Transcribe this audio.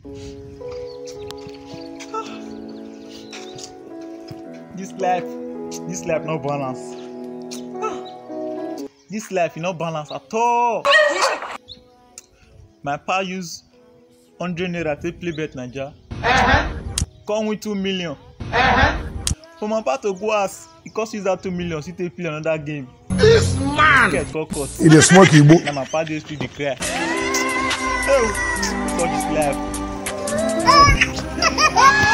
This life, this life no balance. This life e no balance at all. My pa use hundred naira take play bet naija. Come win two million. For my pa to go house, e cost use that two million still take play another game. This man! Get cut cut. e dey smoke igbo Na my pa dey street dey cry. Oh, God this life.